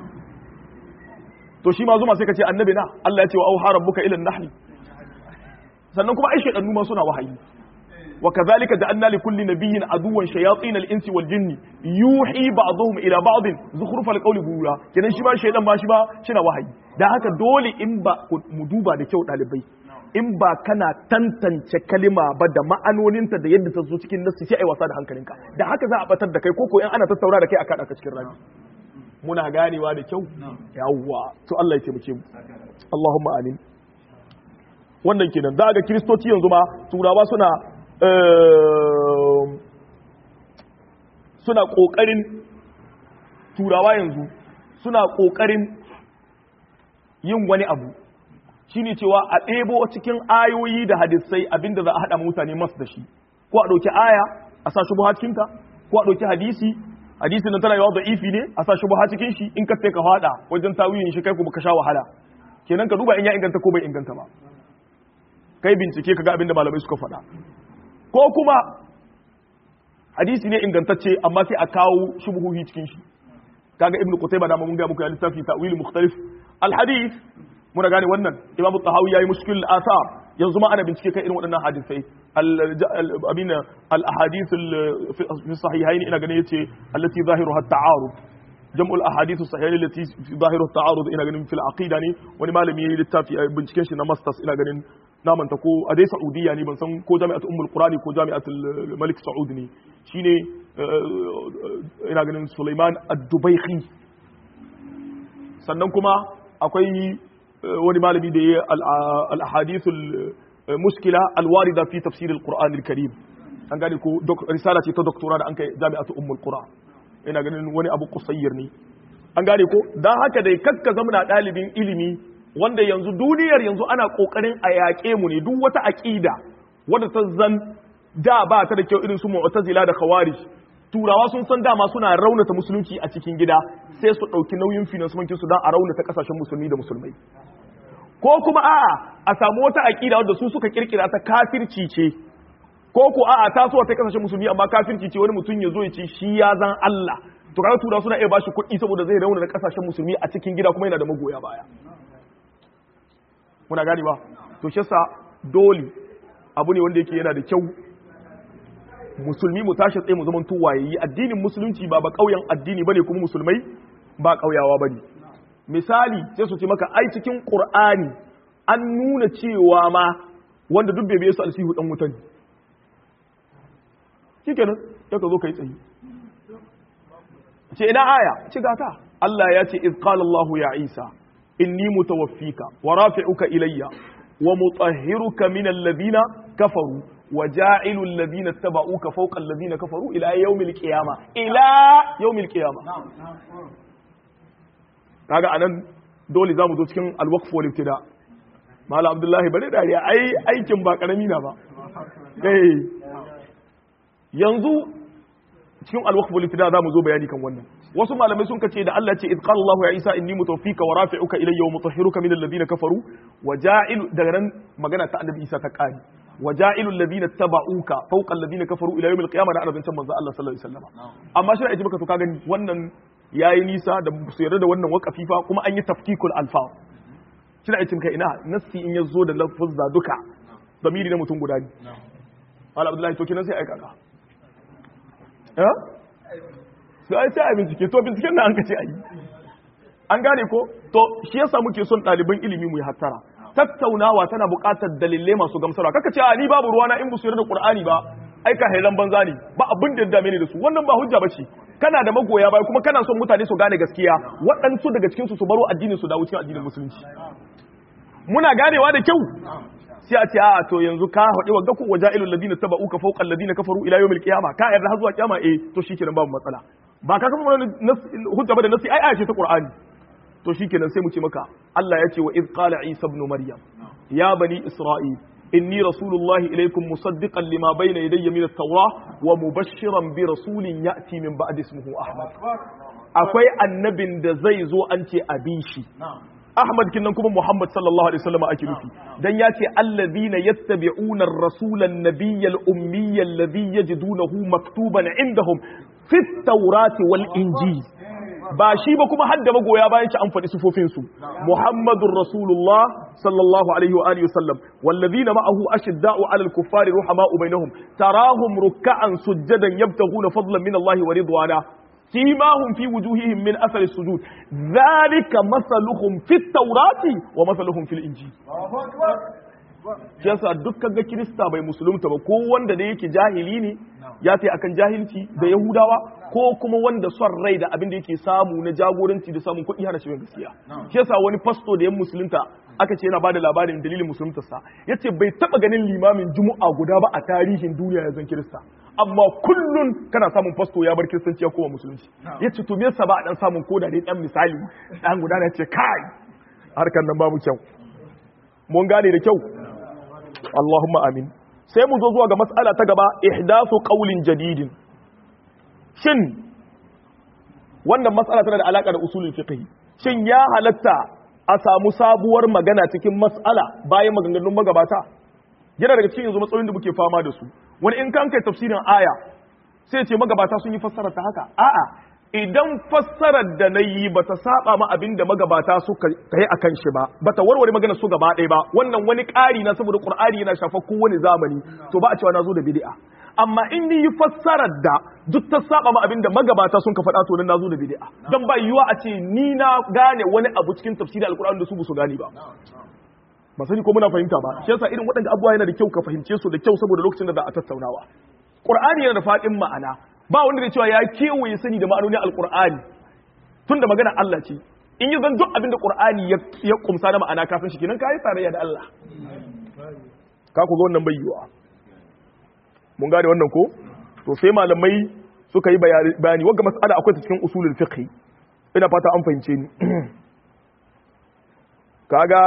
to shi ma zuma sai ka ce annabi na Allah ya ce wa auha rabbuka ila nahli sannan kuma ai shaytanu ma suna wahayi wa kadhalika ja'alna li kulli nabiyyin aduwwan shayatin al-insi wal jinni yuhi ba'dhum ila ba'd zukhruf al-qawli ghurura kenan shi ba shaytan ma shi ba shina wahayi dan haka dole in ba mu duba da kyau dalibai in ba kana tantance kalima ba da ma'anoninta da yadda ta zo cikin nassi sai ai wasa da hankalinka da haka za a batar da kai ko ko in ana tattauna da kai a kada ka cikin rami muna ganewa da kyau yawwa to Allah ya taimake mu Allahumma amin wannan kenan za ga kiristoci yanzu ma turawa suna suna kokarin turawa yanzu suna kokarin yin wani abu shine cewa a ɗebo cikin ayoyi da hadisai abinda za a haɗa mutane masu da shi ko a ɗauki aya a sa shubha cikinta ko a ɗauki hadisi hadisin nan tana yawa da ifi ne a sa shubha cikin shi in ka sai ka faɗa wajen tawilin shi kai ko baka sha wahala kenan ka duba in ya inganta ko bai inganta ba kai bincike ka ga abinda malamai suka faɗa ko kuma hadisi ne ingantacce amma sai a kawo shubuhuhi cikin shi kaga ibnu qutayba da mun ga muku ya littafi ta'wil mukhtalif al hadith muna gane wannan imamu tahawi yayi mushkil al athar yanzu ma ana bincike kan irin waɗannan hadisai abin al ahadith fi sahihain ina ganin yace allati zahiruha at ta'arud jam'ul ahadith sahihain allati zahiruha at ta'arud ina ganin fil aqida ne wani malami yayi littafi binciken shi na masters ina ganin na manta ko a dai saudiya ne ban san ko jami'at ummul qurani ko jami'at malik saud ne shine ina ganin Sulaiman ad-Dubaykhi sannan kuma akwai wani malami da ya al-ahadith al-muskila al-warida fi tafsir al-Qur'an al-Karim an gane ko risala ce ta doktora da an kai jami'at ummul qura ina ganin wani abu kusayyir ne an gane ko dan haka dai kakka zamana dalibin ilimi wanda yanzu duniyar yanzu ana kokarin a yaƙe mu ne duk wata aƙida wadda ta zan da ba ta da kyau irin su mu'tazila da khawarij turawa sun san dama suna raunata musulunci a cikin gida sai su ɗauki nauyin finansumancin su don a raunata kasashen musulmi da musulmai ko kuma a'a a samu wata aƙida wadda su suka kirkira ta kafirci ce ko ko a'a ta so ta kasashen musulmi amma kafirci ce wani mutum ya zo ya ce shi ya zan Allah to kaga tura suna iya bashi kuɗi saboda zai rauna da kasashen musulmi a cikin gida kuma yana da magoya baya muna gani ba to shi yasa dole abu ne wanda yake yana da kyau musulmi mu tashi tsaye mu zaman wayayi addinin musulunci ba ba kauyen addini bane kuma musulmai ba kauyawa bane misali sai su ce maka ai cikin qur'ani an nuna cewa ma wanda duk bai su alsihu dan wuta ne shikenan sai ka zo kai tsayi ce ina aya ci gata Allah ya ce iz qala Allah ya Isa inni mutawaffika wa rafi'uka ilayya wa mutahhiruka min alladhina kafaru wa ja'ilu alladhina tabauka fawqa alladhina kafaru ila yawmil qiyamah ila yawmil qiyamah kaga anan dole zamu zo cikin al-waqf wal ibtida Malam Abdullahi bare dariya ai aikin ba karami na ba eh yanzu cikin al-waqf wal ibtida zamu zo bayani kan wannan wasu malamai sun kace da Allah ce id qala Allah ya Isa inni mutawaffika wa rafi'uka ilayya wa mutahhiruka min alladhina kafaru wa ja'ilu daga nan magana ta annabi Isa ta kari wa ja'ilu alladhina tabauka fawqa alladhina kafaru ila yawmil qiyamah da arabin manzo Allah sallallahu alaihi wasallam amma shi aji baka to ka gani wannan yayi nisa da su yarda da wannan waqafi fa kuma an yi tafkikul alfaz shi da aikin kai ina nassi in yazo da lafuzza duka zamiri na mutum guda ne Malam Abdullahi to kenan sai aika ka eh sai sai a bincike to binciken nan an kace ayi an gane ko to shi yasa muke son ɗaliban ilimi mu yi hattara tattaunawa tana buƙatar dalilai masu gamsarwa kaka ce a ni babu ruwana in busu da Qur'ani ba ai ka hailan banza ne ba abin da ya dame ni da su wannan ba hujja bace kana da magoya bai kuma kana son mutane su gane gaskiya waɗansu daga cikin su su baro addinin su dawo cikin addinin musulunci muna ganewa da kyau sai a ce a to yanzu ka haɗe wa gaku wa ja'ilul ladina tabauka fawqa alladina kafaru ila yawmil qiyamah ka yarda har zuwa kiyama eh to shikenan babu matsala ba ka kafa hujja ba da nasi ai aya ce ta qur'ani to shikenan sai mu ce maka Allah ya ce wa iz qala isa ibn maryam ya bani isra'il inni rasulullahi ilaykum musaddiqan lima bayna yadayya min at-taurah wa mubashshiran bi rasulin ya'ti min ba'di ismihi ahmad akwai annabin da zai zo an ce abin shi Ahmad kinnan kuma Muhammad sallallahu alaihi wasallam ake nufi dan ya ce allazina yattabi'una ar-rasula an-nabiyya al-ummiyya alladhi yajidunahu maktuban indahum fi at-taurati wal injil ba shi ba kuma hadda magoya bayan ci an faɗi sufofin su Muhammadur Rasulullah sallallahu alaihi wa alihi wasallam wallazina ma'ahu ashidda'u 'alal kuffari ruhama'u bainahum tarahum ruk'an sujjadan yabtaghuna fadlan min Allah wa ridwana سيماهم في وجوههم من أثر السجود ذلك مثلهم في التوراة ومثلهم في الإنجيل shi yasa dukkan ga kirista bai musulunta ba ko wanda da yake jahili ne ya fi akan jahilci da yahudawa ko kuma wanda son rai da abin da yake samu na jagoranci da samun kuɗi hana shi gaskiya shi yasa wani fasto da yan musulunta aka ce yana bada labarin dalilin musuluntarsa ya ce bai taɓa ganin limamin juma'a guda ba a tarihin duniya ya zan kirista amma kullun kana samun fasto ya bar kiristanci ya kowa musulunci ya ce to me yasa ba a dan samun koda dai dan misali dan guda ya ce kai harkar nan babu kyau mun gane da kyau Allahumma amin sai mu zo zuwa ga mas'ala ta gaba ihdathu qawlin jadidin shin wannan mas'ala tana da alaka da usulul fiqh shin ya halatta a samu sabuwar magana cikin mas'ala bayan maganganun magabata yana daga cikin yanzu matsalolin da muke fama da su wani in kan kai tafsirin aya sai ce magabata sun yi fassara ta haka a'a idan fassarar da na yi ba ta saba ma abin da magabata suka yi a kan shi ba ba ta warware magana su gaba ɗaya ba wannan wani ƙari na saboda ƙur'ani yana shafa kowane zamani to ba a cewa na zo da bid'a amma in ni yi fassarar da duk ta saba ma abin da magabata sun ka faɗa to nan na zo da bid'a don ba yiwuwa a ce ni na gane wani abu cikin tafsirin alƙur'ani da su ba su gane ba ba sani ko muna fahimta ba shi yasa irin waɗanda abubuwa yana da kyau ka fahimce su da kyau saboda lokacin da za a tattaunawa qur'ani yana da faɗin ma'ana ba wanda da cewa ya kewaye sani da ma'anonin alqur'ani tun da magana Allah ce in yi zan duk abin da qur'ani ya kumsa da ma'ana kafin shi kenan kai tarayya da Allah ka ku ga wannan bayyuwa mun gane wannan ko to sai malamai suka yi bayani wagga mas'ala akwai ta cikin usulul fiqh ina fata an fahimce ni kaga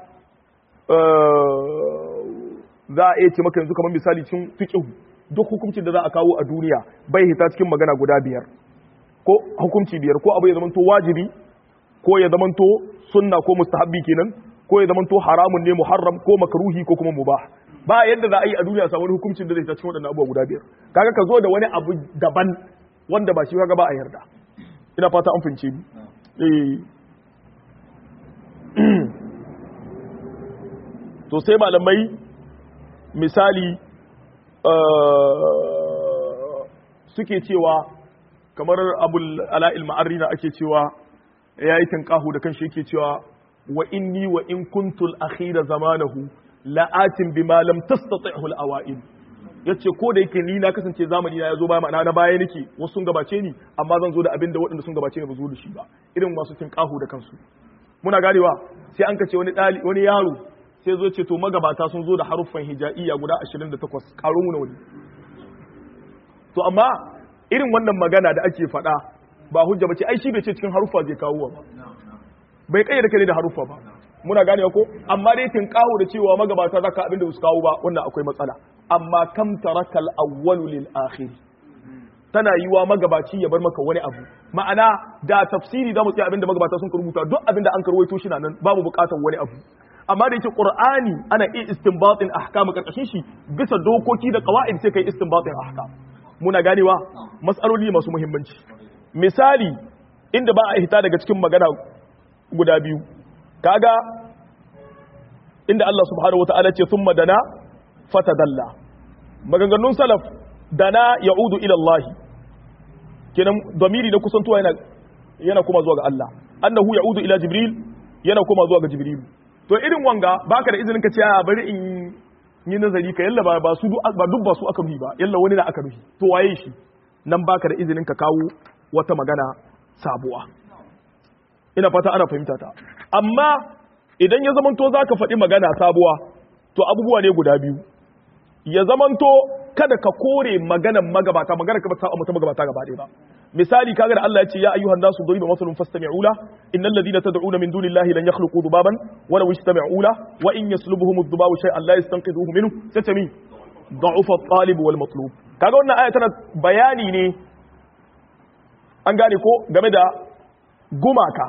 za a iya ce maka yanzu kamar misali cin fiqh duk hukuncin da za a kawo a duniya bai hita cikin magana guda biyar ko hukunci biyar ko abu ya zamanto wajibi ko ya zamanto sunna ko mustahabbi kenan ko ya zamanto haramun ne muharram ko makruhi ko kuma mubah ba yadda za a yi a duniya samu hukuncin da zai hita cikin waɗannan abubuwa guda biyar kaga ka zo da wani abu daban wanda ba shi kaga ba a yarda ina fata an fince ni eh to sai malamai misali suke cewa kamar abul ala'il ma'arri na ake cewa ya yi tankahu da kanshi yake cewa wa inni wa in kuntul akhira zamanahu la'atin bima lam tastati'hu al-awa'il yace ko da yake ni na kasance zamani na yazo ba ma'ana na baya nake wasu sun gabace ni amma zan zo da abin da waɗanda sun gabace ni ba zo da shi ba irin masu tinkahu da kansu muna ganewa sai an kace wani dali wani yaro sai zo ce to magabata sun zo da haruffan hijaiya guda 28 karo mu na wani to amma irin wannan magana da ake faɗa ba hujja bace ai shi bai ce cikin haruffa zai kawo ba bai kayyade kai da haruffa ba muna ganewa ko amma dai tinkahu da cewa magabata zaka abin da su kawo ba wannan akwai matsala amma kam tarakal awwalu lil akhir tana yiwa magabaci ya bar maka wani abu ma'ana da tafsiri da mutsi abinda magabata sun rubuta duk abinda an karwaito shi nan babu bukatar wani abu amma da yake qur'ani ana iya istinbatin ahkam karkashin shi bisa dokoki da qawaid sai kai istinbatin ahkam muna ganewa mas'aloli masu muhimmanci misali inda ba a hita daga cikin magana guda biyu kaga inda Allah subhanahu wataala ce thumma dana fatadalla maganganun salaf dana ya'udu ila Allah kenan domiri na kusantuwa yana yana kuma zuwa ga Allah annahu ya'udu ila jibril yana kuma zuwa ga jibril to irin wanga baka da izinin ka ce a bari in yi nazari ka yalla ba su ba duk ba su aka ruhi ba yalla wani na aka ruhi to waye shi nan baka da izinin ka kawo wata magana sabuwa ina fata ana fahimta ta amma idan ya zamanto zaka faɗi magana sabuwa to abubuwa ne guda biyu ya zamanto kada ka kore maganan magabata magana ka ba ta mutum magabata gaba ɗaya ba misali kaga da Allah ya ce ya ayyuhan nasu duriba masalun fastami'u la innal ladina tad'una min dunillahi lan yakhluqu dubaban wa law istami'u la wa in yaslubuhum ad-dubabu shay'an la yastanqidhuhu minhu satami da'ufa at-talib wal matlub kaga wannan aya tana bayani ne an gane ko game da gumaka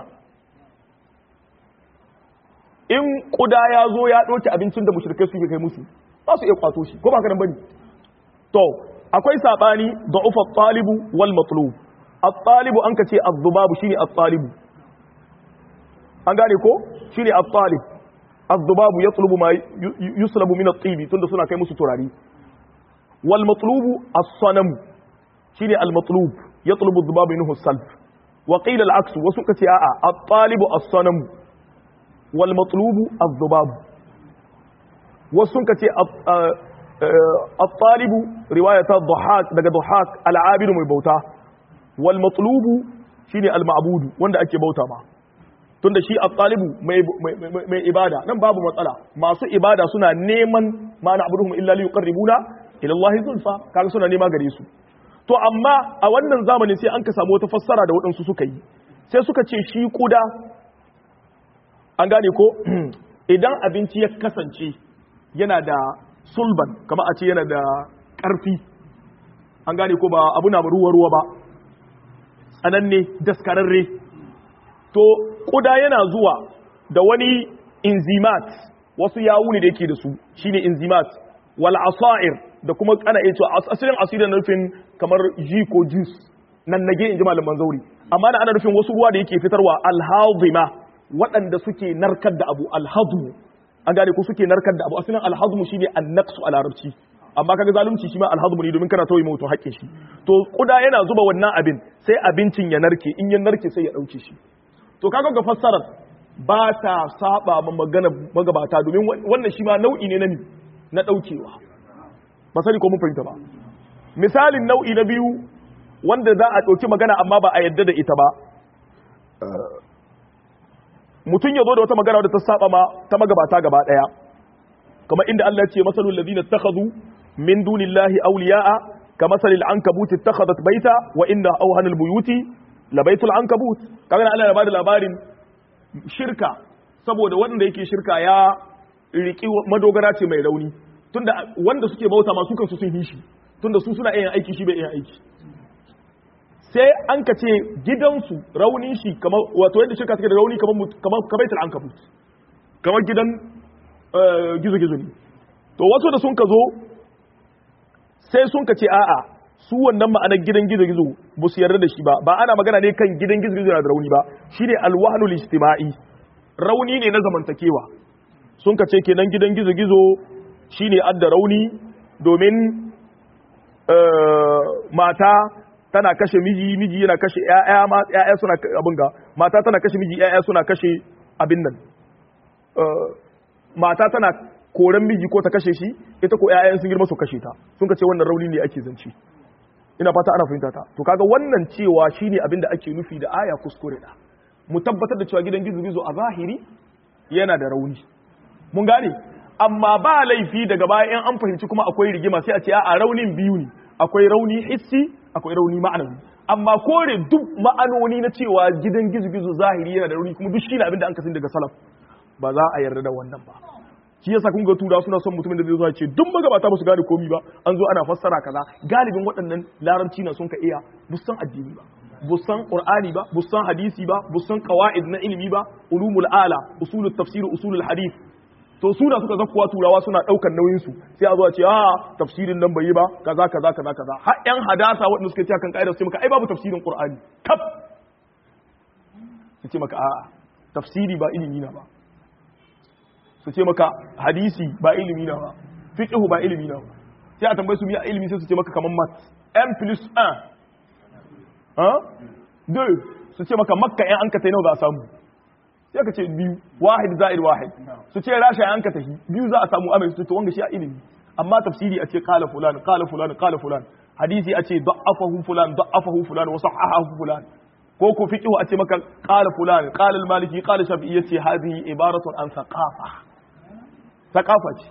in kuda ya zo ya ɗauki abincin da mushrikai suke kai musu ba su iya kwato shi ko ba ka nan bane to akwai sabani da'ufa at-talibu wal matlub at-talibu an kace az-zubabu shine at-talibu an gane ko shine at-talib az-zubabu yatlubu ma yuslabu min at-tibi tunda suna kai musu turari wal matlubu as-sanam shine al-matlub yatlubu az-zubabu minhu as-salb wa qila al-aks wasu kace a'a at-talibu as-sanam wal matlubu az-zubabu wasu kace الطالب رواية الضحاك daga ضحاك العابد mai bauta wal matlubu shine al ma'bud wanda ake bauta ma tunda shi at-talibu mai mai ibada nan babu matsala masu ibada suna neman ma na'buduhum illa li yuqarribuna ila Allah zulfa kaga suna nema gare su to amma a wannan zamanin sai an ka samu wata fassara da waɗansu suka yi sai suka ce shi kuda an gane ko idan abinci ya kasance yana da sulban kama a ce yana da ƙarfi an gane ko ba abu na ruwa-ruwa ba tsananne daskararre to ƙuda yana zuwa da wani inzimat wasu yawuni da yake da su shine inzimat wal asair da kuma ana iya cewa asalin asirin nufin kamar ji ko juice nan nage in ji malaman zauri amma na ana nufin wasu ruwa da yake fitarwa alhazima waɗanda suke narkar da abu alhazmu an gane ko suke narkar da abu asalin alhazmu shine annaqsu a larabci amma kaga zalunci shi ma alhazmu ne domin kana tauye mutum haƙƙin shi to kuda yana zuba wannan abin sai abincin ya narke in ya narke sai ya dauke shi to kaga ga fassarar ba ta saba ma magana magabata domin wannan shi ma nau'i ne na ni na daukewa ba sani ko mun fahimta ba misalin nau'i na biyu wanda za a ɗauki magana amma ba a yadda da ita ba mutum ya zo da wata magana wadda ta saba ma ta magabata gaba daya kamar inda Allah ya ce masalul ladina takhadhu min dunillahi awliya'a kamasalil ankabut ittakhadhat baita wa inna awhanal buyuti la baitul ankabut kaga Allah ya bada labarin shirka saboda wanda yake shirka ya riki madogara ce mai rauni tunda wanda suke bauta ma su kansu sun hishi tunda su suna yin aiki shi bai yin aiki sai an ka ce gidansu raunin shi kamar wato yadda shirka take da rauni kamar kamar kabaitul ankabut kamar gidan gizo gizo ne to wasu da sun ka zo sai sun ka ce a'a su wannan ma'anar gidan gizo-gizo ba su yarda da shi ba ba ana magana ne kan gidan gizo-gizo na da rauni ba shine alwahnul ijtima'i rauni ne na zamantakewa sun ka ce kenan gidan gizo-gizo shine adda rauni domin mata tana kashe miji miji yana kashe ƴaƴa ma ƴaƴa suna abin ga mata tana kashe miji ƴaƴa suna kashe abin nan mata tana koran miji ko ta kashe shi ita ko ƴaƴan sun girma su kashe ta sun ka ce wannan rauni ne ake zance ina fata ana fahimta ta to kaga wannan cewa shine abin da ake nufi da aya kuskure da mu tabbatar da cewa gidan gizo-gizo a zahiri yana da rauni mun gane amma ba laifi daga baya in an fahimci kuma akwai rigima sai a ce a raunin biyu ne akwai rauni hissi akwai rauni ma'anawi amma kore duk ma'anoni na cewa gidan gizo-gizo zahiri yana da rauni kuma duk shine abin da an kasin daga salaf ba za a yarda da wannan ba shi yasa kun ga tura suna son mutumin da zai zo ce duk magabata ba su gane komi ba an zo ana fassara kaza galibin waɗannan larabci na sun ka iya busan addini ba busan qur'ani ba busan hadisi ba busan qawaid na ilimi ba ulumul ala usulut tafsir usulul hadith to suna suka zakkuwa turawa suna daukar nauyin su sai a zo a ce a tafsirin nan bai yi ba kaza kaza kaza kaza har yan hadasa waɗanda suka ce kan kaida su ce maka ai babu tafsirin qur'ani kaf su ce maka a'a tafsiri ba ilimi na ba su ce maka hadisi ba ilimi na ba fiqhu ba ilimi na ba sai a tambaye su miya ilimi sai su ce maka kaman mat m plus 1 ha 2 su ce maka makka yan an ka tai nawa za a samu sai ka ce biyu wahid za'id wahid su ce rasha yan an ka tahi biyu za a samu amai su to wanga shi a ilimi amma tafsiri a ce qala fulan qala fulan qala fulan hadisi a ce da'afahu fulan da'afahu fulan wa sahahahu fulan ko ko fiqhu a ce maka qala fulan qala al-maliki qala shafi'i yace hadhihi ibaratun an thaqafa thaqafa ce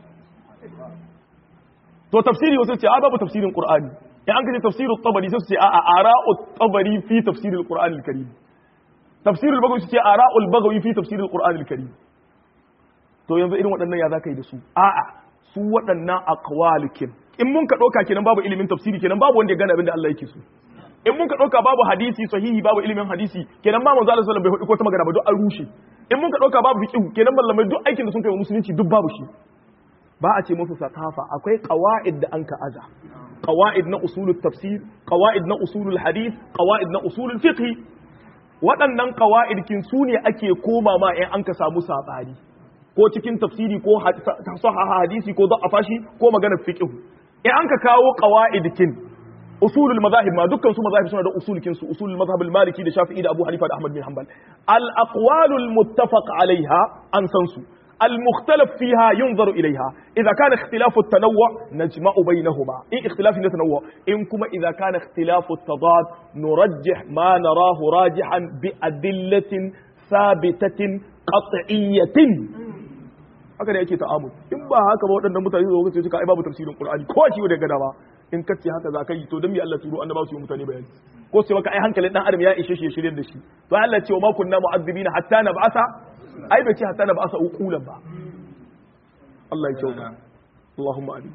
to tafsiri wasu ce a babu tafsirin qur'ani in an kace tafsirut tabari sai su ce a a ara'ut tabari fi tafsiril qur'anil karim tafsirul bagawi su ce ara'ul bagawi fi tafsiril qur'anil karim to yanzu irin waɗannan ya zaka yi da su a'a su waɗannan aqwalikin in mun ka ɗauka kenan babu ilimin tafsiri kenan babu wanda ya gane abin da Allah yake so in mun ka ɗauka babu hadisi sahihi babu ilimin hadisi kenan ma manzo Allah sallallahu alaihi wasallam bai hudu ko ta magana ba duk an rushe in mun ka ɗauka babu fiqh kenan mallamai duk aikin da sun kai wa musulunci duk babu shi ba a ce musu sakafa akwai qawaid da an ka aza qawaid na usulul tafsir qawaid na usulul hadith qawaid na usulul fiqh waɗannan qawaid kin su ne ake koma ma in an ka samu sabani ko cikin tafsiri ko sahaha hadisi ko da'afa shi ko maganar fiqh in an ka kawo qawaid kin usulul mazahib ma dukkan su mazahib suna da usul kin su usulul mazhab al-maliki da shafi'i da abu hanifa da ahmad bin hanbal al-aqwalul muttafaq alaiha an san su المختلف فيها ينظر إليها إذا كان اختلاف التنوع نجمع بينهما إن اختلاف التنوع إن كما إذا كان اختلاف التضاد نرجح ما نراه راجحا بأدلة ثابتة قطعية haka ne yake ta'amul in ba haka ba waɗannan mutane zuwa kace suka ai babu tafsirin Qur'ani ko shi da gada ba in kace haka za ka yi to dan me Allah turo annabawa su yi mutane bayani ko sai maka ai hankalin dan adam ya ishe shi ya shirye da shi to Allah ce wa ma kunna mu'azzibina hatta nab'atha ai bai ce hatta nab'atha uqulan ba Allah ya kyauta Allahumma amin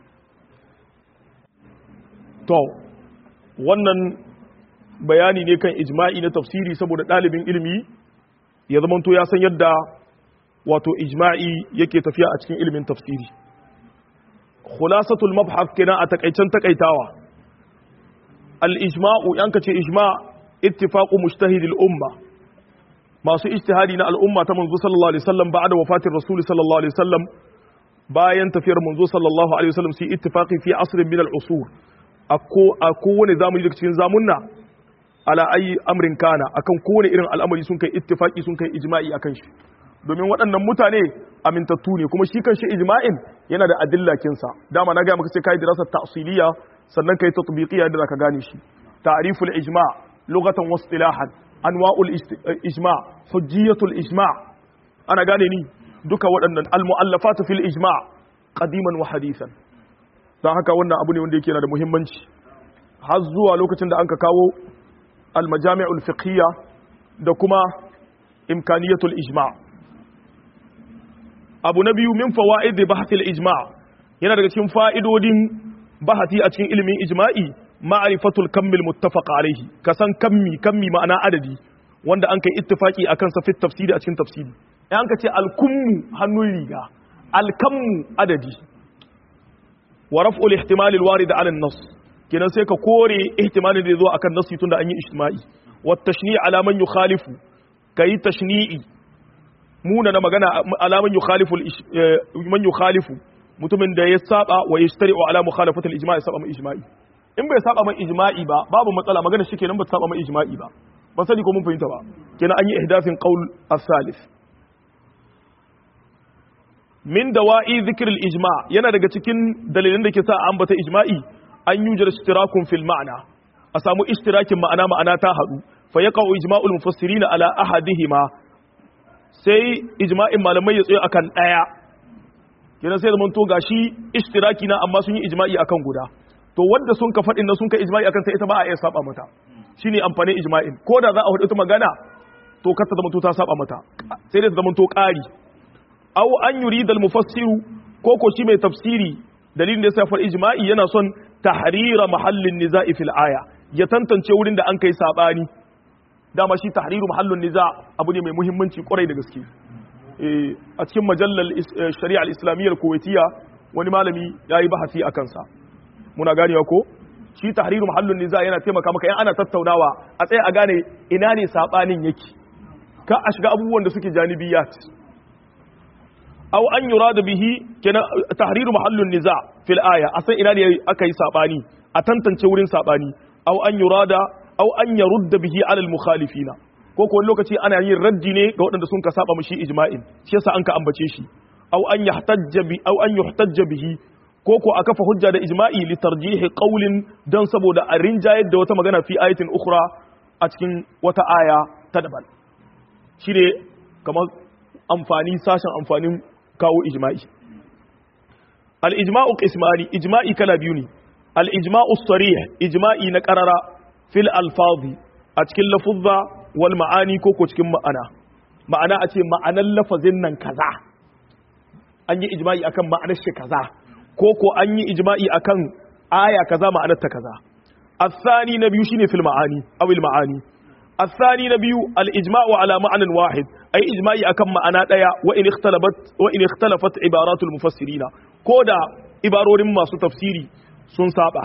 to wannan bayani ne kan ijma'i na tafsiri saboda ɗalibin ilimi ya zamanto ya san yadda wato ijma'i yake tafiya a cikin ilimin tafsiri khulasatul mabhath kenan a takaicen takaitawa al ijma'u yanka ce ijma ittifaqu mujtahid al umma masu ijtihadi na al umma ta manzo sallallahu alaihi wasallam ba'da wafatir rasul sallallahu alaihi wasallam bayan tafiyar manzo sallallahu alaihi wasallam sai ittifaqi fi asrin min al usur akko a kowane zamani daga cikin zamunna ala ayi amrin kana akan kowane irin al'amari sun kai ittifaqi sun kai ijma'i akan shi domin waɗannan mutane amintattu ne kuma shi kan shi ijma'in yana da adillakinsa dama na gaya maka sai kai dirasar ta'siliya sannan kai tatbiqiyya da zaka gane shi ta'riful ijma' lughatan wa istilahan anwa'ul ijma' hujjiyatul ijma' ana gane ni duka waɗannan al-mu'allafatu fil ijma' qadiman wa hadithan dan haka wannan abu ne wanda yake yana da muhimmanci har zuwa lokacin da anka kawo al-majami'ul fiqhiyya da kuma imkaniyatul ijma' abu na biyu min fawaid da bahasil ijma yana daga cikin fa'idodin bahati a cikin ilimin ijma'i ma'rifatul kammil muttafaq alaihi kasan kammi kammi ma'ana adadi wanda an kai ittifaki akan sa fi tafsiri a cikin tafsiri in an ka ce al-kummu hannun riga al-kammu adadi wa raf'ul ihtimal al-warid ala an-nas kenan sai ka kore ihtimalin da ya zo akan nasi tunda an yi ijtima'i wa tashni' ala man yukhalifu kai tashni'i muna na magana ala man yukhalifu man yukhalifu mutumin da ya saba wa yashtari ala mukhalafati al-ijma' ya saba mai ijma'i in bai saba mai ijma'i ba babu matsala magana shi kenan ba saba mai ijma'i ba ba sani ko mun fahimta ba kenan an yi ihdafin qaul as-salis min dawa'i dhikr al-ijma' yana daga cikin dalilan da ke sa ambata ijma'i an yujar ishtirakun fil ma'na a samu ishtirakin ma'ana ma'ana ta hadu fa yaqa'u ijma'ul mufassirin ala ahadihima sai ijma'in malamai ya tsaye akan daya kenan sai zaman to gashi ishtiraki na amma sun yi ijma'i akan guda to wanda sun ka faɗin na sun ka ijma'i akan sai ita ba a iya saba mata shine amfanin ijma'in ko da za a faɗi ta magana to kar ta zama to ta saba mata sai dai ta zama to ƙari aw an yurida al-mufassiru ko ko shi mai tafsiri dalilin da yasa far ijma'i yana son tahrira mahallin niza'i fil aya ya tantance wurin da an kai sabani dama shi tahriru mahallin niza abu ne mai muhimmanci kwarai da gaske a cikin majallar shari'a al-islamiyyar kuwaitiya wani malami yayi bahasi akan sa muna ganewa ko shi tahriru mahallun niza yana taimaka maka yan ana tattaunawa a tsaye a gane ina ne sabanin yake ka a shiga abubuwan da suke janibiyat aw an yurada bihi kenan tahriru mahallun niza fil aya a san ina ne aka yi sabani a tantance wurin sabani aw an yurada aw an yarudda bihi ala al mukhalifina ko ko lokaci ana yin raddi ne ga waɗanda sun ka saba mushi ijma'in shi yasa an ka ambace shi aw an yahtajja bi aw an yuhtajja bihi ko ko a kafa hujja da ijma'i li tarjihi qawlin dan saboda a rinjayar da wata magana fi ayatin ukhra a cikin wata aya ta daban shine kamar amfani sashen amfanin kawo ijma'i al ijma'u qismani ijma'i kala biyu ne al ijma'u sarih ijma'i na qarara fil alfazi a cikin lafuzza wal ma'ani ko ko cikin ma'ana ma'ana a ce ma'anan lafazin nan kaza an yi ijma'i akan ma'anar shi kaza ko ko an yi ijma'i akan aya kaza ma'anar ta kaza الثاني نبي شيني في المعاني أو المعاني الثاني نبي الإجماع على معنى واحد أي إجماعي أكم معنى ديا وإن اختلفت وإن اختلفت عبارات المفسرين كودا عبارور ما تفسيري سن سابع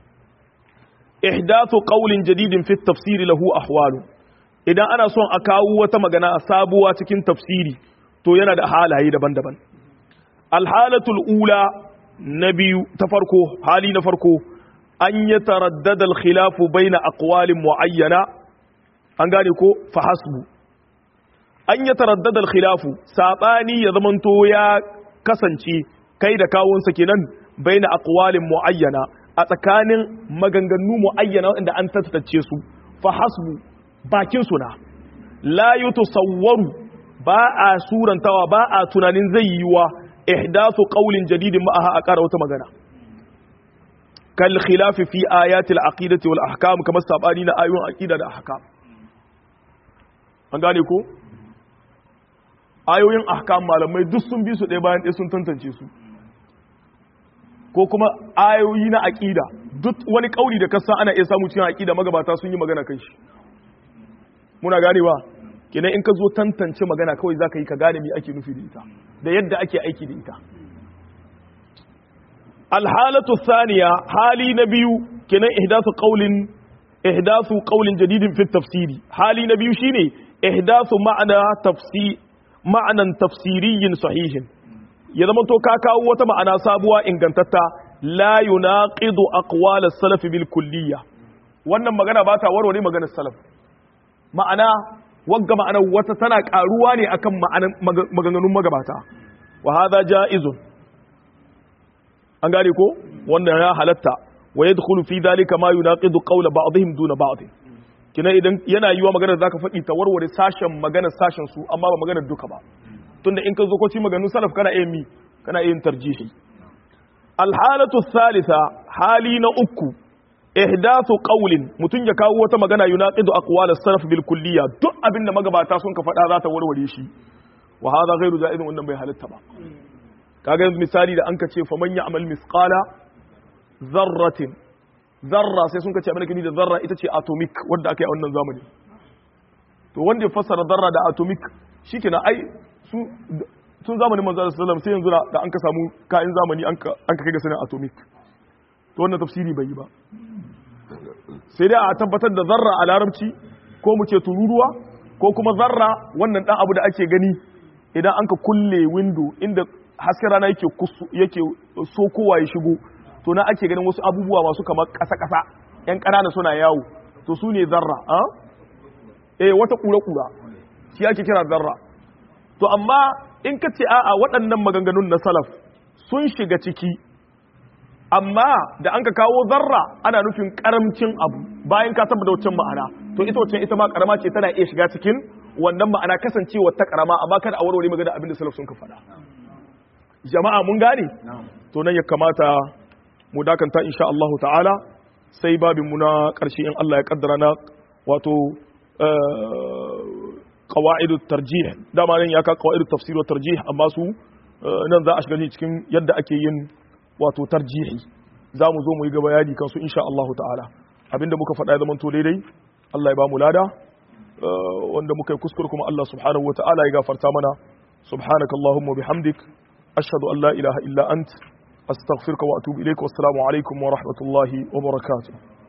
إحداث قول جديد في التفسير له أحوال إذا أنا صن أكاو وتمغنا سابوا تكين تفسيري تو ينا da halaye daban-daban alhalatul ula na biyu ta farko hali na farko an yi taraddada alkhilafu baina aqwalin muayyana an gane ko fa hasbu an yi taraddada alkhilafu sabani ya zamanto ya kasance kai da kawunsa kenan baina aqwalin muayyana a tsakanin maganganu muayyana wanda an tattace su fa hasbu bakin suna la yutasawwaru ba a surantawa ba a tunanin zai yiwa ihdathu qawlin jadidin ma'aha a ƙara wata magana kal khilafi fi ayatil aqidati wal ahkam kamar sabani na ayoyin aqida da ahkam an gane ko ayoyin ahkam malamai duk sun bi su ɗaya bayan ɗaya sun tantance su ko kuma ayoyi na aqida duk wani kauli da kasa ana iya samu cikin aqida magabata sun yi magana kai shi muna ganewa kenan in ka zo tantance magana kawai zaka yi ka gane me ake nufi da ita da yadda ake aiki da ita alhalatu thaniya hali na biyu kenan ihdathu qawlin ihdathu qawlin jadidin fi tafsiri hali na biyu shine ihdathu ma'ana tafsir ma'anan tafsiriyyin sahihin ya zama to ka kawo wata ma'ana sabuwa ingantatta la yunaqidu aqwal as-salaf bil kulliyya wannan magana ba ta warware maganar salaf ma'ana wagga ma'anar wata tana karuwa ne akan maganganun magabata wa hadha ja'izun an gane ko wannan ya halatta wa yadkhulu fi dhalika ma yunaqidu qawla ba'dihim duna ba'd kina idan yana yiwa maganar zaka faɗi ta warware sashen maganar sashen su amma ba maganar duka ba tunda in ka zo ko ci maganganun salaf kana iya mi kana iya tarjihi alhalatu thalitha hali na uku ihdathu qawlin mutun ya kawo wata magana yunaqidu aqwal as-salaf bil kulliyya duk abinda magabata sun ka faɗa za ta warware shi wa hadha ghairu ja'izun wannan bai halatta ba kaga yanzu misali da an ka ce fa man ya'mal misqala zarratin zarra sai sun ka ce abin da da zarra ita ce atomic wanda aka yi a wannan zamani to wanda ya fassara zarra da atomic shikenan ai su tun zamanin manzo sallallahu alaihi wasallam sai yanzu da an ka samu kayan zamani an ka kai ga sanin atomic to wannan tafsiri bai yi ba sai dai a tabbatar da zarra a larabci ko mu ce tururuwa ko kuma zarra wannan dan abu da ake gani idan an ka kulle window inda hasken rana yake yake so kowa ya shigo to na ake ganin wasu abubuwa masu kamar ƙasa-ƙasa yan ƙanana suna yawo to su ne zarra a eh wata kura-kura shi ake kira zarra to amma in ka ce a'a waɗannan maganganun na salaf sun shiga ciki amma da an ka kawo zarra ana nufin karamcin abu bayan ka tabbata wancan ma'ana to ita wancan ita ma karama ce tana iya shiga cikin wannan ma'ana kasancewa ta karama amma kada a warware magana abin da salaf sun ka faɗa jama'a mun gane to nan ya kamata mu dakanta insha Allah ta'ala sai babin mu na ƙarshe in Allah ya kaddara na wato qawaidu tarjih dama nan ya ka qawaidu tafsir wa tarjih amma su nan za a shiga cikin yadda ake yin wato tarjihi za mu zo mu yi ga bayani kansu insha Allah ta'ala abinda muka faɗa ya zama to daidai Allah ya ba mu lada wanda muka yi kuskure kuma Allah subhanahu wa ta'ala ya gafarta mana subhanaka allahumma bihamdik ashhadu an la ilaha illa ant astaghfiruka wa atubu ilaik wassalamu alaikum wa rahmatullahi wa barakatuh